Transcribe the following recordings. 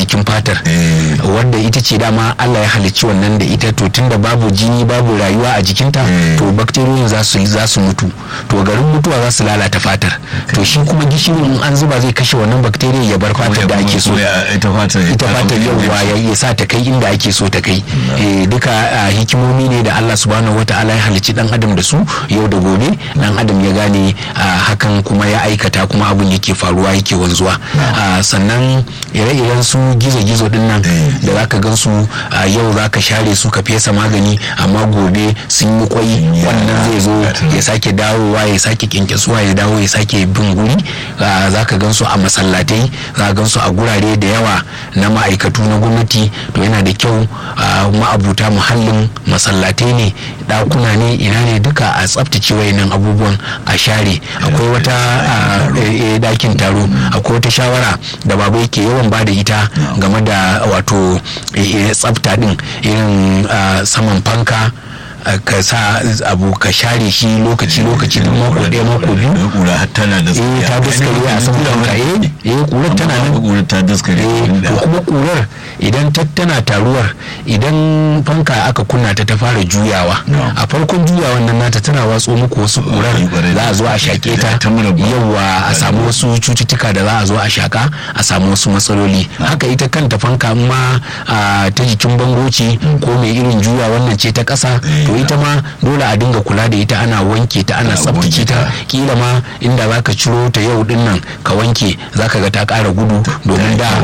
jikin fatar wadda ita ce dama Allah ya halicci wannan da ita to tunda babu jini babu rayuwa a jikinta to bakteriyoyin za su za su mutu to garin mutuwa za su lalata fatar to shi kuma gishirin in an zuba zai kashe wannan bakteriya ya bar fatar da ake so ita fatar ita fatar yauwa ya sa ta kai inda ake so ta kai duka hikimomi ne da Allah subhanahu wataala ya halicci dan adam da su yau da gobe dan adam ya gane hakan kuma ya aikata kuma abun yake faruwa yake wanzuwa sannan ire-iren su gizo-gizo din nan da zaka gan su yau zaka share su ka fesa magani amma gobe sun yi kwai wannan zai zo ya sake dawowa ya sake kyankyasuwa ya dawo ya sake bin guri zaka gan su a masallatai za gan su a gurare da yawa na ma'aikatu na gwamnati to yana da kyau ma'abuta muhallin masallatai ne dakuna ne ina ne duka a tsaftace wayannan abubuwan a share akwai wata dakin taro akwai wata shawara da babu yake yawan ba da ita game da wato tsafta din irin saman fanka ka sa abu ka share shi lokaci lokaci duk mako ɗaya mako biyu kura tana da eh ta daskare a saman fanka eh eh kurar tana nan kura ta daskare eh to kuma kurar idan ta tana taruwar idan fanka aka kunna ta ta fara juyawa a farkon juyawan nan nata tana watso muku wasu kurar za a zo a shake ta yawa a samu wasu cututtuka da za a zo a shaka a samu wasu matsaloli haka ita kanta fanka ma ta jikin bango ce ko mai irin juya wannan ce ta ƙasa to ita ma dole a dinga kula da ita ana wanke ta ana tsaftace ta kila ma inda zaka ciro ta yau din nan ka wanke zaka ga ta ƙara gudu domin da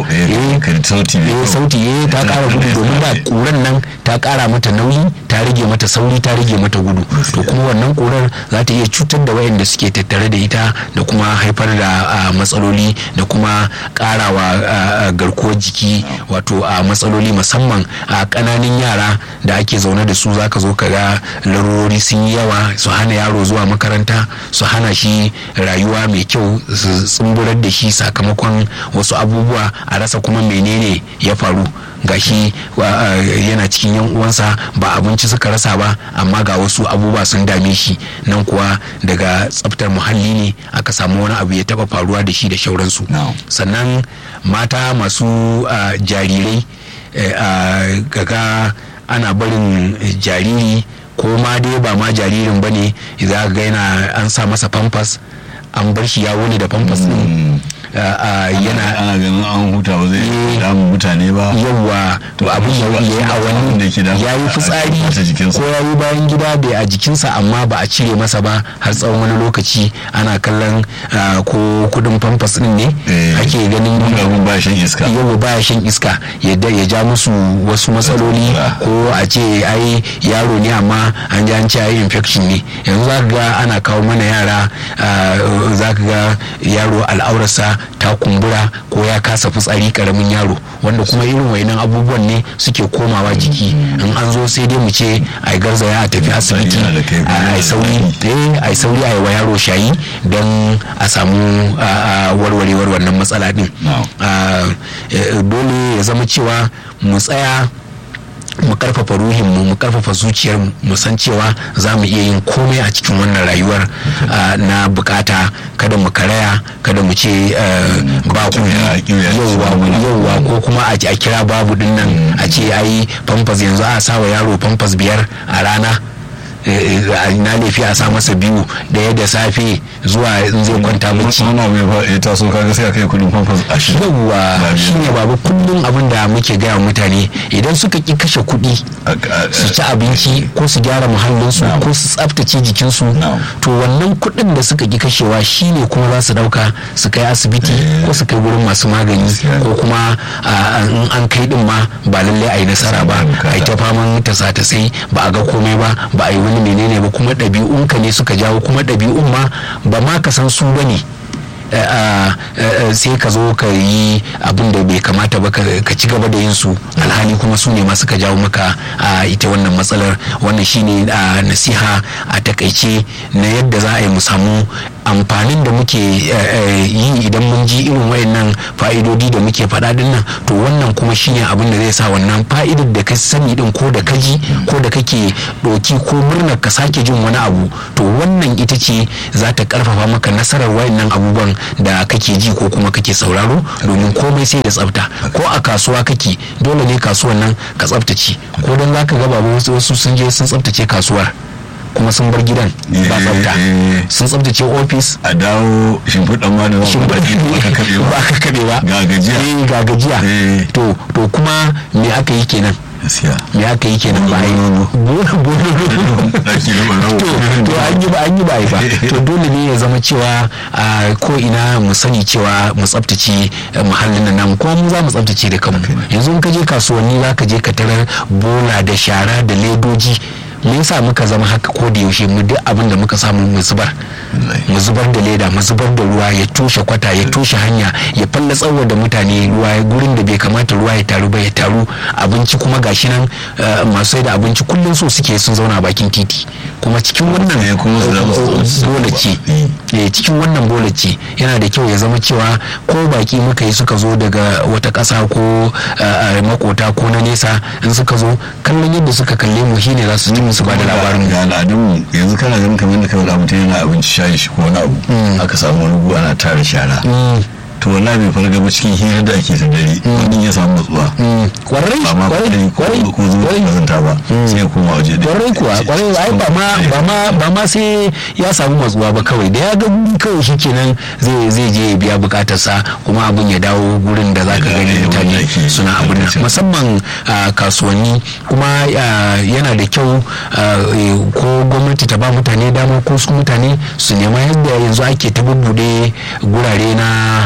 eh sauti eh ta ƙara gudu domin da kuran nan ta ƙara mata nauyi ta rage mata sauri ta rage mata gudu to kuma wannan kurar za ta iya cutar da wayanda suke tattare da ita da kuma haifar da matsaloli da kuma ƙarawa garkuwar jiki wato a matsaloli musamman a ƙananan yara da ake zaune da su zaka zo ka ga larurori sun yi yawa su hana yaro zuwa makaranta su hana shi rayuwa mai kyau su tsumburar da shi sakamakon wasu abubuwa a rasa kuma menene ya faru gashi yana cikin yan uwansa ba abinci suka rasa ba amma ga wasu abubuwa sun dame shi nan kuwa daga tsaftar muhalli ne aka samu wani abu ya taba faruwa da shi da shauransu sannan mata masu jarirai gaga ana barin jariri ko ma dai ba ma jaririn ba ne za ga yana an sa masa famfas an bar shi ya wani da famfas din yana ana ganin an huta ba zai damu mutane ba yawa to abin ya yi a wani ya yi fitsari ko ya yi bayan gida da a jikinsa amma ba a cire masa ba har tsawon wani lokaci ana kallon ko kudin famfas din ne ake ganin abin ba shan iska yawa ba shan iska yadda ya ja musu wasu matsaloli ko a ce ai yaro ne amma an ji an ce ai infection ne yanzu za ga ana kawo mana yara za ka ga yaro al'aurarsa ta kumbura ko ya kasa fitsari karamin yaro wanda kuma irin wainan abubuwan ne suke komawa jiki in an zo sai dai mu ce a garzaya a tafi asibiti a sauri a sauri a yi wa yaro shayi don a samu warwarewar wannan matsala din dole ya zama cewa mu tsaya mu karfafa ruhinmu mu karfafa zuciyar mu san cewa za mu iya yin komai a cikin wannan rayuwar na bukata kada mu karaya kada mu ce ba ku yauwa ko kuma a kira babu dinnan a ce ai famfas yanzu a sa wa yaro famfas biyar a rana na laifi a sa masa biyu daya da safe zuwa in zai kwanta bacci wani abu ya taso kaga sai a kai kudin famfas ashirin yawwa shine babu kullum abin da muke gaya mutane idan suka ki kashe kuɗi su ci abinci ko su gyara muhallinsu ko su tsaftace jikinsu to wannan kuɗin da suka ki kashewa shine kuma za su dauka su kai asibiti ko su kai wurin masu magani ko kuma in an kai din ma ba lallai a yi nasara ba a yi ta faman tasa-tasai ba a ga komai ba ba a yi wani menene ba kuma ɗabi'unka ne suka jawo kuma ɗabi'un ma ba ma ka san su ba ne sai ka zo ka yi abin da bai kamata ba ka ci gaba da yin su alhali kuma su ne masu ka jawo maka ita wannan matsalar wannan shine nasiha a takaice na yadda za a yi mu samu amfanin da muke yi idan mun ji irin wayannan fa'idodi da muke faɗa din nan to wannan kuma shine abin da zai sa wannan fa'idar da ka sani din ko da ka ji ko da kake ɗoki ko murnar ka sake jin wani abu to wannan ita ce za ta karfafa maka nasarar wayannan abubuwan da kake ji ko kuma kake sauraro domin komai sai da tsafta ko a kasuwa kake dole ne kasuwan nan ka tsaftace ko don zaka ga babu wasu sun je sun tsaftace kasuwar kuma sun bar gidan ba tsafta sun tsaftace ofis a dawo shimfiɗan ma da ba ka kaɓe ba ga gajiya ga gajiya to to kuma me aka yi kenan me aka yi kenan ba yi to an yi ba an yi ba ba to dole ne ya zama cewa ko ina mu sani cewa mu tsaftace muhallin nan namu kuma mu za mu tsaftace da kanmu yanzu in ka je kasuwanni za ka je ka tarar bola da shara da ledoji me yasa muka zama haka ko da yaushe mu duk abin da muka samu mu zubar mu zubar da leda mu zubar da ruwa ya toshe kwata ya toshe hanya ya falla tsawo da mutane ruwa gurin da bai kamata ruwa ya taru ba ya taru abinci kuma gashi nan masu sai da abinci kullum so suke sun zauna bakin titi kuma cikin wannan bola ce cikin wannan bola ce yana da kyau ya zama cewa ko baki muka yi suka zo daga wata ƙasa ko makota ko na nesa in suka zo kallon yadda suka kalle mu shine za su ci musu ba da labarin ga al'adun yanzu kana ganin kamar da kawai da mutum yana abinci shayi shi ko wani abu aka samu wani gu ana tara shara to wallahi bai farga ba cikin hirar da ake ta dare wani ya samu matsuwa kwarai ba ma kwarai kwarai ko zuwa kazanta ba sai ya koma waje da kwarai kuwa kwarai ai ba ma ba ma ba ma sai ya samu matsuwa ba kawai da ya ga kawai shikenan zai zai je ya biya bukatarsa kuma abin ya dawo gurin da zaka gani mutane suna abin nan musamman kasuwanni kuma yana da kyau ko gwamnati ta ba mutane dama ko su mutane su nema yadda yanzu ake ta bubbude gurare na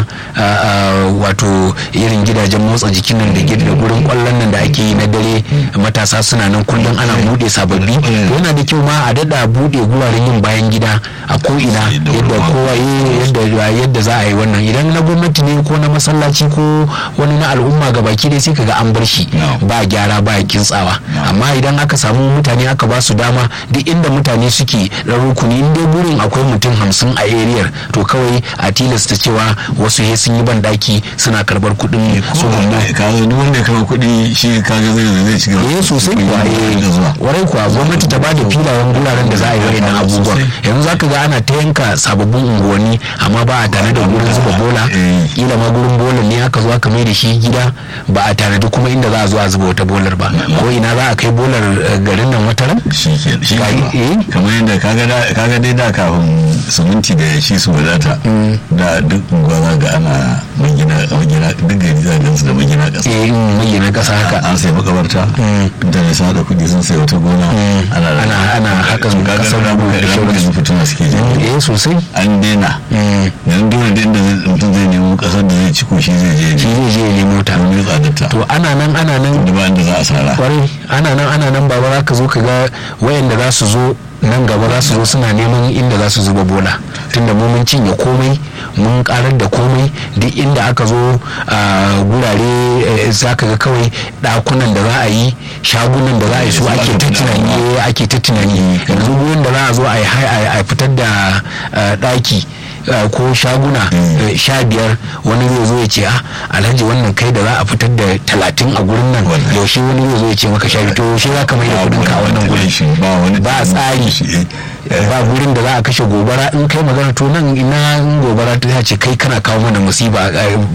wato irin gidajen motsa jikin nan da da gurin kwallon nan da ake yi na dare matasa suna nan kullum ana bude sababbi yana da kyau ma a dada bude guraren yin bayan gida a ko ina yadda kowa yadda yadda za a yi wannan idan na gwamnati ne ko na masallaci ko wani na al'umma ga baki dai sai kaga an bar shi ba gyara ba kintsawa amma idan aka samu mutane aka ba su dama duk inda mutane suke dan rukuni in dai gurin akwai mutum hamsin a ariyar to kawai a tilasta cewa wasu he sun yi ban daki suna karbar kuɗin su ka zo duk wanda ya kama kuɗi shi ka ga zai zai ci gaba eh sosai kuwa eh warai kuwa gwamnati ta bada filayen guraren da za a yi wayannan abubuwan yanzu zaka ga ana ta yanka sababbin unguwanni amma ba a tare da gurin zuba bola kila ma gurin bola ne aka zo aka mai da shi gida ba a tare da kuma inda za a zo a zuba wata bolar ba ko ina za a kai bolar garin nan wata ran shi ke shi kamar yadda kaga dai da kafin suminti da shi su wadata da duk unguwa za ga ana magina magina duk gari za ga su da magina kasa eh magina kasa haka an sai makabarta mutane sun da kuɗi sun sai wata gona ana ana ana hakan kasar da muka da muka fituna suke ji eh sosai an daina yanzu dole da inda mutum zai nemo kasar da zai ci ko shi zai je shi zai je ya nemo ta domin tsadarta to ana nan ana nan da ba inda za a sara kwarai ana nan ana nan baba za ka zo ka ga wayanda za su zo nan gaba za su zo suna neman inda za su zuba bola tunda mu mun cinye komai mun karar da komai duk inda aka zo a gurare za ka ga kawai dakunan da za a yi shagunan da za a yi su ake ta tunani ake ta tunani yanzu gurin da za a zo a fitar da daki ko shaguna sha biyar wani zai zo ya ce a alhaji wannan kai da za a fitar da talatin a gurin nan yaushe wani zai zo ya ce maka sha biyu to yaushe za ka mai da kudin ka a wannan gurin ba tsari ba gurin da za a kashe gobara in kai magana to nan ina gobara ta ce kai kana kawo mana musiba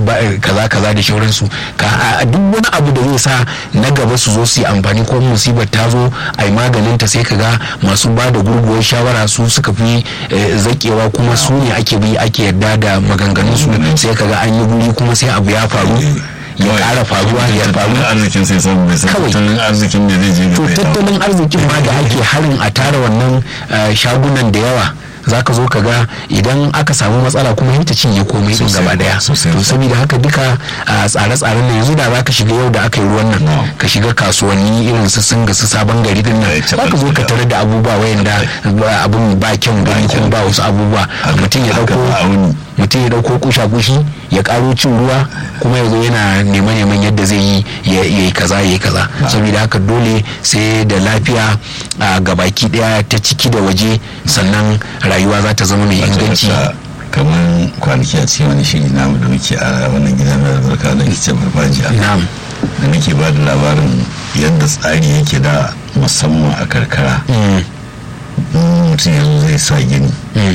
kaza kaza da shauransu ka duk wani abu da zai sa na gaba su zo su yi amfani ko musibar ta zo a yi maganin ta sai kaga masu ba da gurguwar shawara su suka fi zakewa kuma su ne ake bi ake yarda da maganganun su sai kaga an yi guri kuma sai abu ya faru ya kara faruwa ya faru arzikin sai samu bai sai tattalin arzikin da zai je to tattalin arzikin ma da ake harin a tara wannan shagunan da yawa za ka zo ka ga idan aka samu matsala kuma ita cinye komai din gaba daya to saboda haka duka tsare-tsaren nan yanzu da za ka shiga yau da aka yi ruwan nan ka shiga kasuwanni irin su singa su sabon gari din nan za ka zo ka tare da abubuwa wayanda abun ba kyan gani kuma ba wasu abubuwa mutum ya dauko mutum ya dauko kusha kushi ya karo cin ruwa kuma ya zo yana neman neman yadda zai yi ya yi kaza ya yi kaza saboda haka dole sai da lafiya a gabaki daya ta ciki da waje sannan rayuwa za ta zama mai inganci kamar kwanaki a cikin wani shiri namu da muke a wannan gidan da zarka da ke farfajiya na'am da nake ba da labarin yadda tsari yake da musamman a karkara mutum yanzu zai sa gini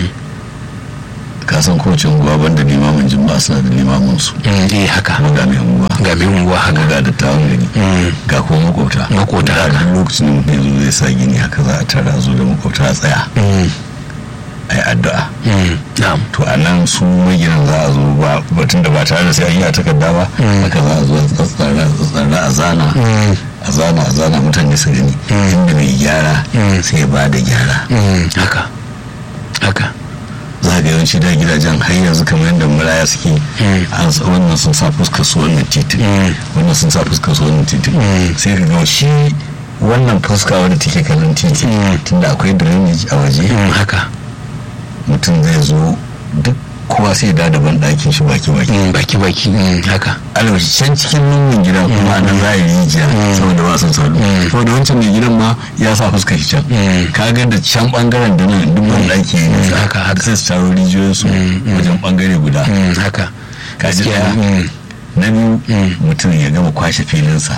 kasan kowace unguwa banda limamin jimba suna da limamin su eh haka kuma ga mai unguwa ga mai unguwa haka ga dattawan gani ga kuma makota makota da duk lokacin da mutum yanzu zai sa gini haka za a tara zo da makota a tsaya a yi addu'a to a nan su maginan za a zo ba batun da ba tare da sai an yi a takarda ba haka za a zo a tsara a zana a zana a zana mutane su gani inda mai gyara sai ya ba da gyara haka haka za ga yawanci da gidajen har yanzu kamar yadda maraya suke an wannan sun sa fuskar su wannan titin wannan sun sa fuskar su wannan titin sai ka ga shi wannan fuska wadda take kallon titi tunda akwai drainage a waje haka mutum zai zo duk kowa sai da daban ɗakin shi baki baki baki baki haka alwashi can cikin lungun gida kuma nan za a yi rijiya saboda ba sun salu saboda wancan mai gidan ma ya sa fuskar shi can ka ga da can bangaren da nan duk ban ɗaki ne haka haka sai su taro rijiyoyin su wajen bangare guda haka ka ji na biyu mutum ya gama kwashe filinsa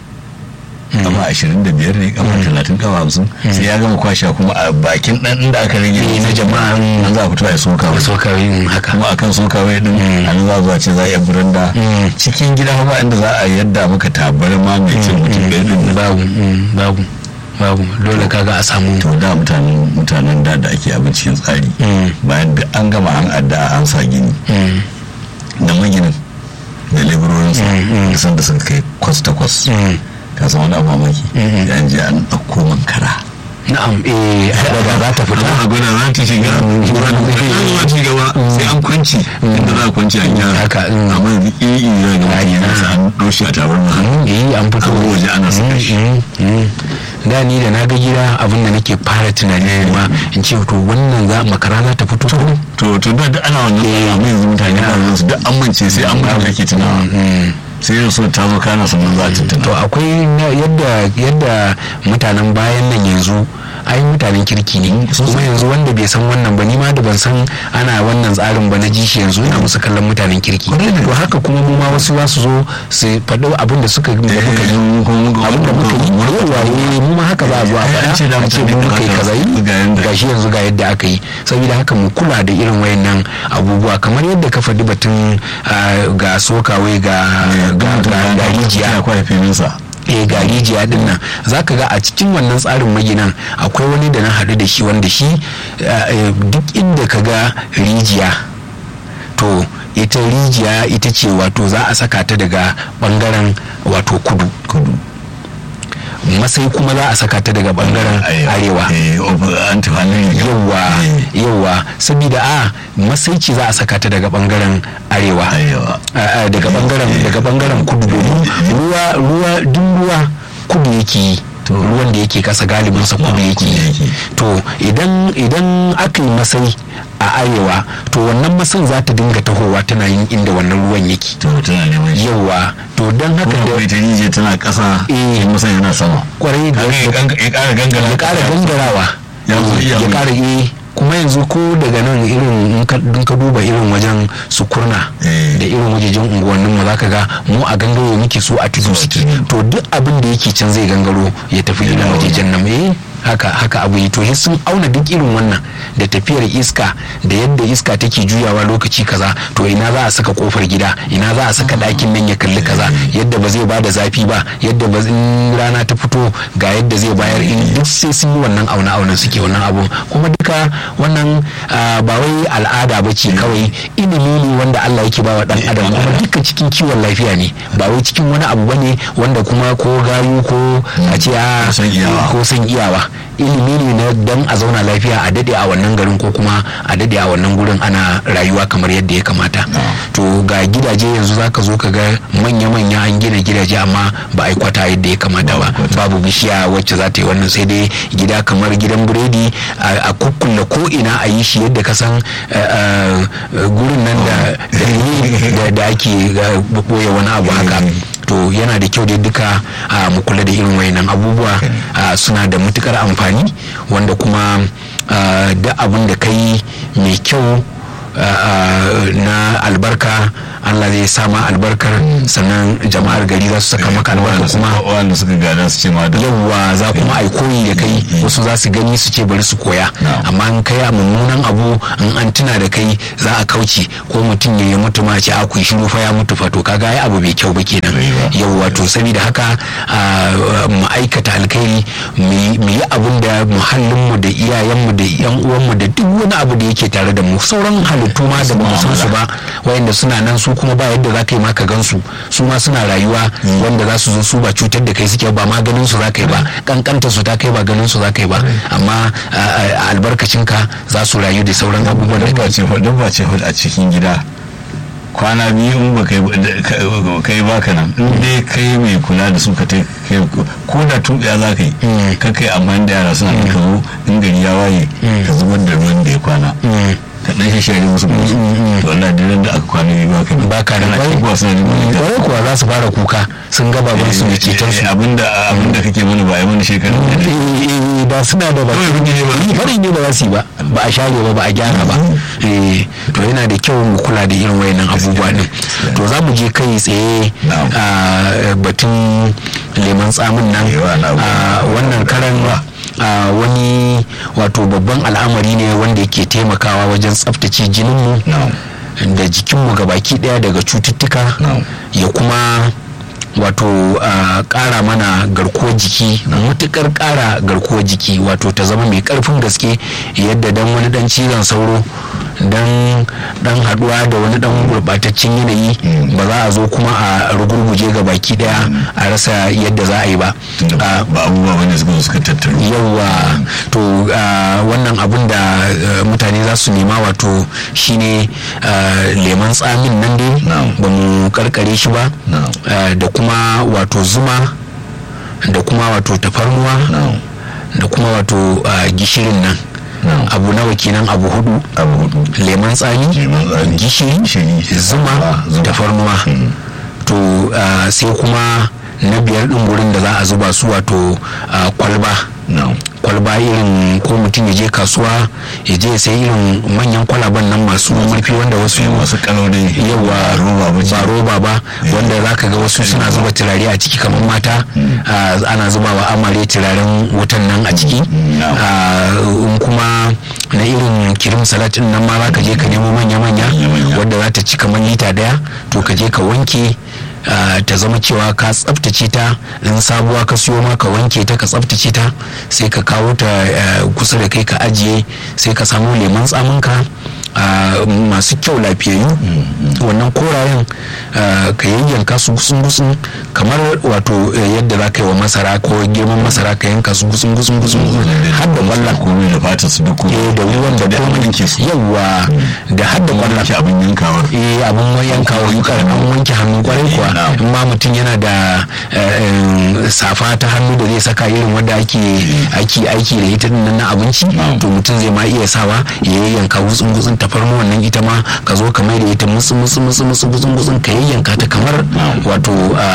kama ashirin da biyar ne kama talatin kama hamsin sai ya gama kwashe kuma a bakin dan inda aka rage na jama'a an za a fito a soka da soka haka kuma akan soka wai din an za zuwa ce za a yi buranda cikin gida ba inda za a yadda maka tabar ma mai cin mutum ɗaya din babu babu babu dole kaga a samu to da mutanen mutanen da da ake abincin tsari bayan da an gama an adda an sa gini da maginin da laborinsa da sanda suka kai kwas takwas ka san wani abu mamaki da an je an ɗauko mankara na'am eh da za ta fita a gwada za ta shiga zuwa ci gaba sai an kwanci inda za a kwanci an gyara haka amma yanzu iya iya ga mutum yana sa an ɗaushi a tabar ma eh an fito an waje ana saka shi da ni da na ga gida abin da nake fara tunani ma in ce to wannan za makara za ta fito to to da ana wannan amma yanzu mutane ba su duk an mance sai an mutu ake tunawa sai yau so ta zo kana sannan za a tuntuna to akwai yadda yadda mutanen bayan nan yanzu ai mutanen kirki ne kuma yanzu wanda bai san wannan ba ni ma da ban san ana wannan tsarin ba na ji shi yanzu ina musu kallon mutanen kirki to haka kuma mu ma wasu za su zo su faɗo abin da suka da muka yi abin da muka yi yawa eh mu ma haka za a zo a faɗa a ce mu muka yi kaza yi gashi yanzu ga yadda aka yi saboda haka mu kula da irin wayannan abubuwa kamar yadda ka faɗi batun ga sokawai ga ga rijiya eh ga rijiya din nan za ka ga a cikin wannan tsarin maginan akwai wani da na haɗu da shi wanda shi duk inda ka ga rijiya to ita rijiya ita ce wato za a saka ta daga bangaren wato kudu kudu masai kuma za a saka ta daga bangaren arewa yawa yawa saboda a masai ce za a saka ta daga bangaren arewa daga bangaren daga bangaren kudu domin ruwa ruwa duk ruwa kudu yake yi ruwan da yake kasa galibin sa kudu yake yi to idan idan aka yi masai a arewa to wannan masan za ta dinga tahowa tana yin inda wannan ruwan yake to tana neman shi yawa to don haka da ita nije tana kasa eh masan yana sama kwarai da ya kara gangara ya kara gangarawa ya kara eh kuma yanzu ko daga nan irin in ka duba irin wajen sukurna da irin wajejen unguwannin mu zaka ga mu a gangaro muke so a tudu suke to duk abin da yake can zai gangaro ya tafi irin wajejen nan eh haka haka abu yi to sun auna duk irin wannan da tafiyar iska da yadda iska take juyawa lokaci kaza to ina za a saka kofar gida ina za a saka ɗakin nan ya kalli kaza yadda ba zai ba da zafi ba yadda ba in rana ta fito ga yadda zai bayar in duk sai sun yi wannan auna auna suke wannan abun kuma duka wannan ba wai al'ada ba ce kawai ilimi ne wanda Allah yake ba wa dan adam kuma duka cikin kiwon lafiya ne ba wai cikin wani abu bane wanda kuma ko gayu ko a ce a ko san iyawa ilimi ne na dan a zauna lafiya a dade a wannan garin ko kuma a dade a wannan gurin ana rayuwa kamar yadda ya kamata to ga gidaje yanzu zaka zo ka ga manya-manya an gina gida gidaje amma ba a yi kwata yadda ya kamata ba babu bishiya wacce za ta yi wannan sai dai gida kamar gidan biredi a kukkulle ko ina a yi shi yadda ka san gurin nan da da ake boye wani abu haka to yana da kyau dai duka mu kula da irin wayannan abubuwa suna da matukar amfani wanda kuma da abin da kai mai kyau na albarka Allah zai sama albarkar sannan jama'ar gari za su saka maka albarka kuma wanda suka gada su ce ma da yawwa za kuma ai koyi da kai wasu za su gani su ce bari su koya amma in kai a mummunan abu in an tuna da kai za a kauce ko mutum ya mutu ma ce a ku shiru fa ya mutu fa to kaga ai abu bai kyau ba kenan yawwa to saboda haka mu aikata alkhairi mu yi abin da muhallinmu da iyayenmu da yan uwanmu da duk wani abu da yake tare da mu sauran halittu ma da ba mu san su ba wayanda suna nan su kuma ba yadda za ka yi maka gansu su ma suna rayuwa wanda za su zo su ba cutar da kai suke ba maganin su za ka yi ba kankanta su ta kai ba ganin su za ka yi ba amma albarkacin ka za su rayu da sauran abubuwan da kai ba ce a cikin gida kwana biyu in ba kai baka nan in dai kai mai kula da su ka ta ko da tuɓiya za ka yi ka kai amma da yara suna ka zo in gari ya waye ka zubar da ruwan da ya kwana ka dan shi shari musu musu to Allah da da aka kwana biyu baka nan baka nan kana kuwa suna neman ka kwarai kuwa za su fara kuka sun gaba ban su da ceton su abinda abinda kake mana ba ai mana shekaru ba suna da ba bari ne ba za su yi ba ba a share ba ba a gyara ba to yana da kyau mu kula da irin wayannan abubuwa din to za mu je kai tsaye a batun leman tsamin nan wannan karan Uh, wani wato babban al'amari ne wanda yake taimakawa wajen tsaftace jininmu no. da jikinmu gabaki daya daga cututtuka no. ya kuma wato ƙara uh, mana garkuwar jiki matukar ƙara garkuwar jiki wato ta zama mai ƙarfin gaske yadda dan wani dan cizon sauro dan dan haduwa da wani dan gurbataccen yanayi ba za a zo kuma a rugurguje ga baki daya a rasa yadda za a yi ba ba abubuwa wanda suka suka tattaru yawa to wannan abun da mutane za su nema wato shine leman tsamin nan dai ba mu karkare shi ba da kuma wato zuma da kuma wato tafarnuwa da kuma wato gishirin nan abu nawa kenan abu hudu abu hudu lemon tsami gishiri zuma tafarnuwa to sai kuma na biyar din gurin da za a zuba su wato kwalba kwalba irin ko mutum ya je kasuwa ya je sai irin manyan kwalaban nan masu murfi wanda wasu masu kalori yawa ba roba ba wanda za ka ga wasu suna zuba turare a ciki kamar mata ana zubawa amare turaren wutan nan a ciki in kuma na irin kirim salat din nan ma za ka je ka nemo manya-manya wadda za ta ci kamar lita daya to ka je ka wanke Uh, ta zama cewa ka tsaftace ta in sabuwa ka siyo ma ka wanke ta ka tsaftace ta sai ka kawo ta uh, kusa da kai ka ajiye sai ka samu lemon tsaminka uh, masu kyau lafiyayyu mm -hmm. wannan korayen ka yayyanka su gusun gusun kamar wato yadda za ka yi wa masara ko girman masara ka yanka su gusun gusun gusun har da kwallon komai da fata su duk eh da ruwan da komai yawa da har da kwallon abin yankawar eh abin yankawar yukar an wanke hannu kwarai kuwa in ma mutum yana da safa ta hannu da zai saka irin wanda ake aiki aiki da ita nan na abinci to mutum zai ma iya sawa ya yayyanka gutsun gutsun tafarnuwa nan ita ma ka zo ka mai da ita musu musu musu musu gutsun gutsun ka yayyanka ta kamar wato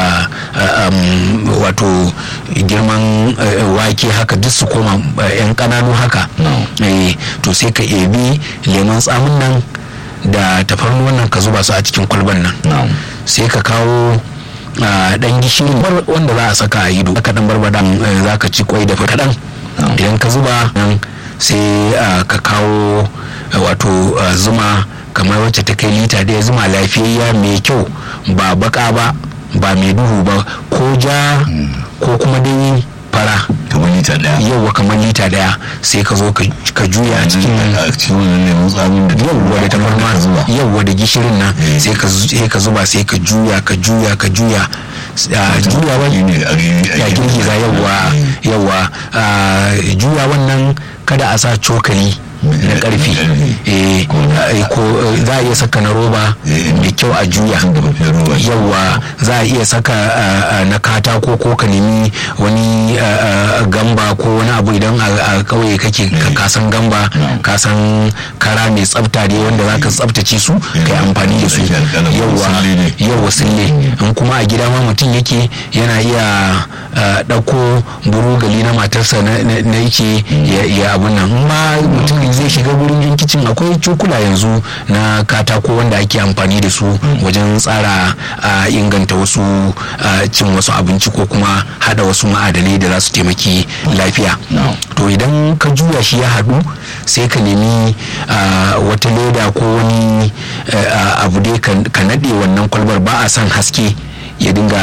wato girman wake haka duk su koma yan kananu haka to sai ka ebi lemon tsamin nan da tafarnuwan nan ka zuba su a cikin kwalban nan sai ka kawo dan gishirin wanda za a saka a ido ka dan barbada za ka ci kwai da kaɗan idan ka zuba nan sai ka kawo wato zuma kamar wacce ta kai lita ɗaya zuma lafiyayya mai kyau ba baka ba ba mai duhu ba ko ja ko kuma dai fara kamar lita daya yauwa kamar lita daya sai ka zo ka juya a cikin a cikin wannan lemun tsamin da yauwa da tafarma zuba yauwa da gishirin nan sai ka zuba sai ka juya ka juya ka juya juya wani ya girgiza yauwa yauwa juya wannan kada a sa cokali na karfi ko za a iya saka na roba mai kyau a juya yawa za a iya saka na katako ko ka nemi wani gamba ko wani abu idan a kauye kake kasan gamba kasan kara mai tsafta ne wanda za ka tsaftace su kai amfani da su yawa yawa sille in kuma a gida ma mutum yake yana iya ɗauko burugali na matarsa na yake ya abun nan ma mutum zai shiga wurin yan kicin akwai cokula yanzu na katako wanda ake amfani da su wajen tsara inganta wasu cin wasu abinci ko kuma hada wasu ma'adanai da za su taimaki lafiya to idan ka juya shi ya haɗu sai ka nemi wata leda ko wani abu dai ka naɗe wannan kwalbar ba a son haske ya dinga